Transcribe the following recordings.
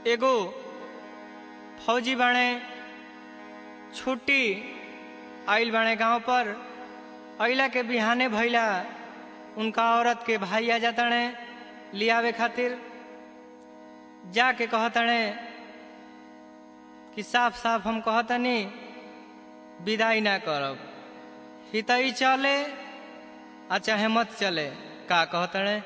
एगो फौजी बाणे छुट्टी आइल बाणे गांव पर अइला के बिहाने भइला उनका औरत के भाई आ जाताणे लियावे खातिर जाके कहताणे कि साफ साफ हम कहतनी विदाई ना करब हितई चले आ चाहे मत चले का कहतणे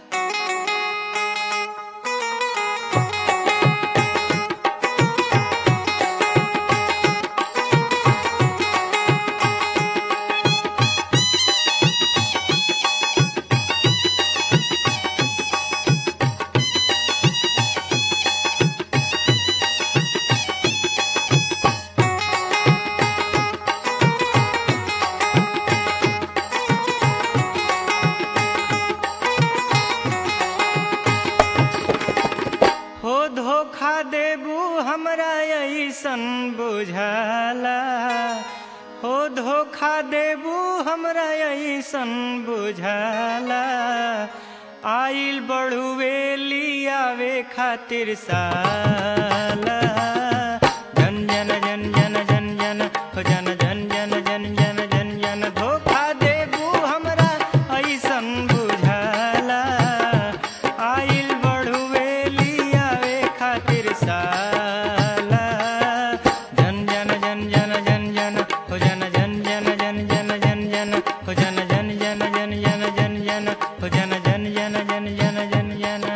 हो धोखा देबू हमरा ऐसन बुझाला हो धोखा देबू हमरा ऐसन बुझाला आइल बड़ुए लियावे खातिर साला जन जन जन जन जन जन हो जन जन जन जन जन जन जन धोखा देबू हमरा ऐसन बुझाला आइल बड़ुए लियावे खातिर साला जन जन जन जन जन जन हो जन जन जन जन जन जन जन हो जन जन जन जन जन जन जन हो जन जन जन जन जन जन जन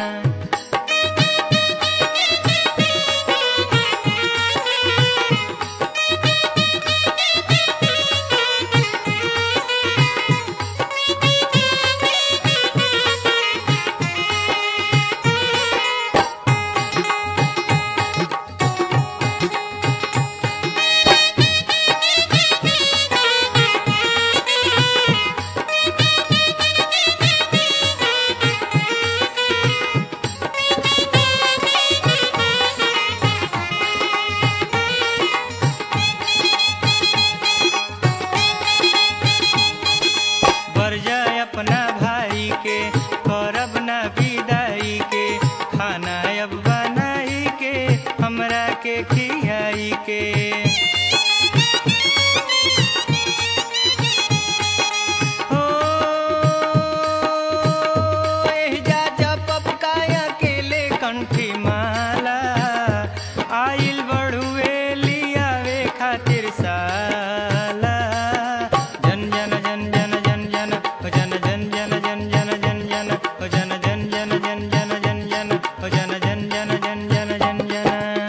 बर जाए अपना भाई के करब ना विदाई के खाना अब बनाई के हमरा के खियाई के हो एहिजा जपब काया केले कंठी माला आइल बड़ुए लियावे खातिर साला जन जन जन जन जन जन हो जन जन जन जन जन जन जन हो जन जन जन जन जन जन जन हो जन जन जन जन जन जन जन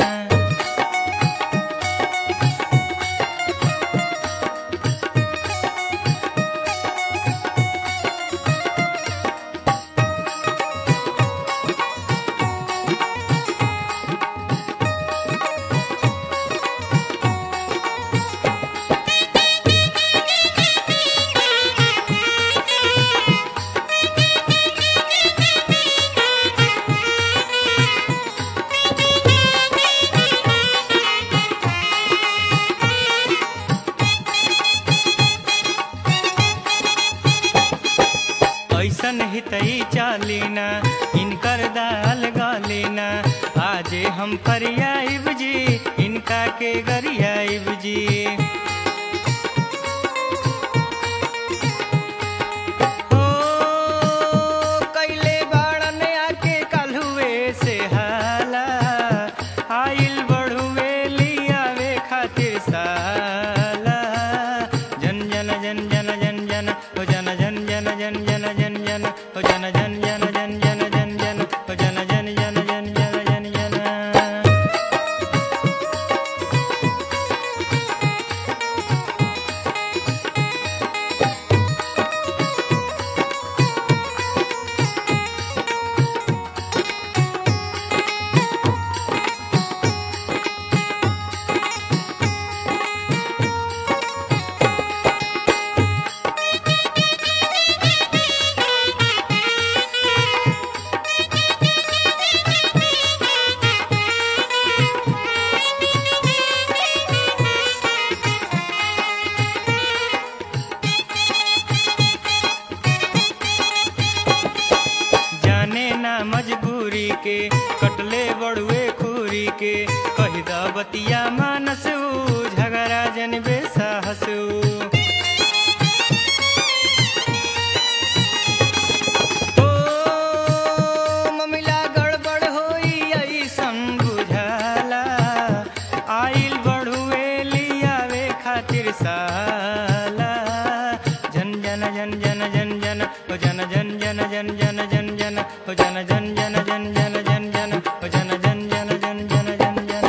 ऐसन हितई चालीना इनकर दाल गालीना आजे हम फरियाइब जी इनका के गरियाइब जी हो कैले बाड़न आके कलहुए से हाला आइल बड़ुए लियावे खातिर साला जन जन जन जन जन जन हो जन जन जन जन जन जन जन हो जन जन जन जन जन जन जन हो जन जन जन जन जन जन जन बतिया मानसू झगड़ा जन बेसाहसू ओ ममिला गड़बड़ होई ऐसन बुझाला आइल बढ़ुए लियावे खातिर साला जन जन जन जन जन जन ओ जन जन जन जन जन जन जन ओ जन जन जन जन जन जन जन ओ जन जन जन जन जन जन जन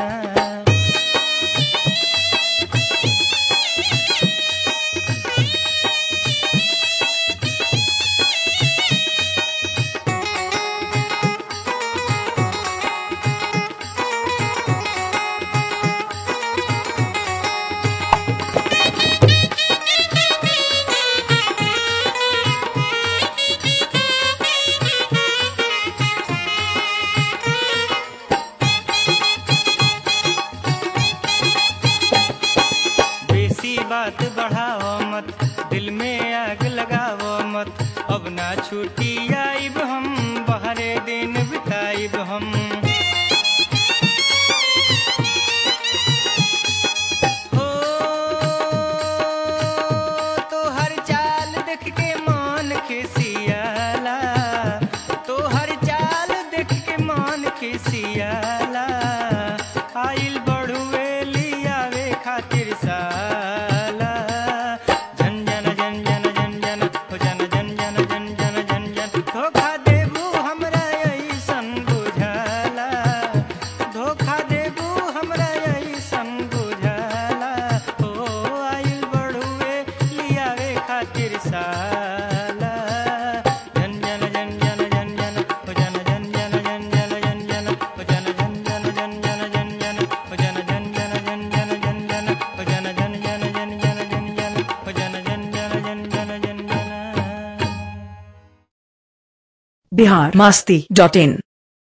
बेसी बात बढ़ाओ मत दिल में आग लगाओ मत अब ना छुट्टी आइब हम बहरे दिन बिताइब हम हो तो हर चाल देख के मान खिसियाला तो हर चाल देख के मान खिसियाला आइल बढ़ुए लियावे खातिर साला जन जन जन जन जन जन हो जन जन जन जन जन जन जन धोखा देबू हमरा ऐसन बुझाला धोखा देबू हमरा ऐसन बुझाला ओ आइल बढ़ुए लियावे खातिर साला जन जन जन जन जन जन हो जन जन जन जन जन जन जन हो जन जन जन जन जन जन जन हो जन जन जन जन जन जन जन हो जन जन जन जन जन जन जन हो जन जन जन जन जन जन जन बिहार मास्ती डॉट इन